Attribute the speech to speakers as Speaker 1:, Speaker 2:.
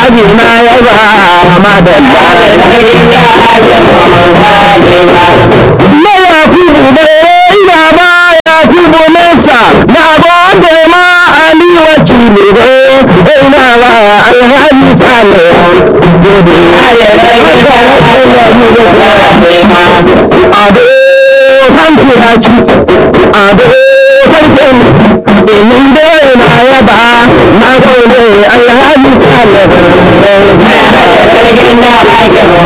Speaker 1: alhaji na yaba madalla na yakubu da ina ba yakubu nesa na gode ma ali wakili da ina ba alhaji sale gode ado san kiraki ado sarkin inin da na yaba na gode alhaji sale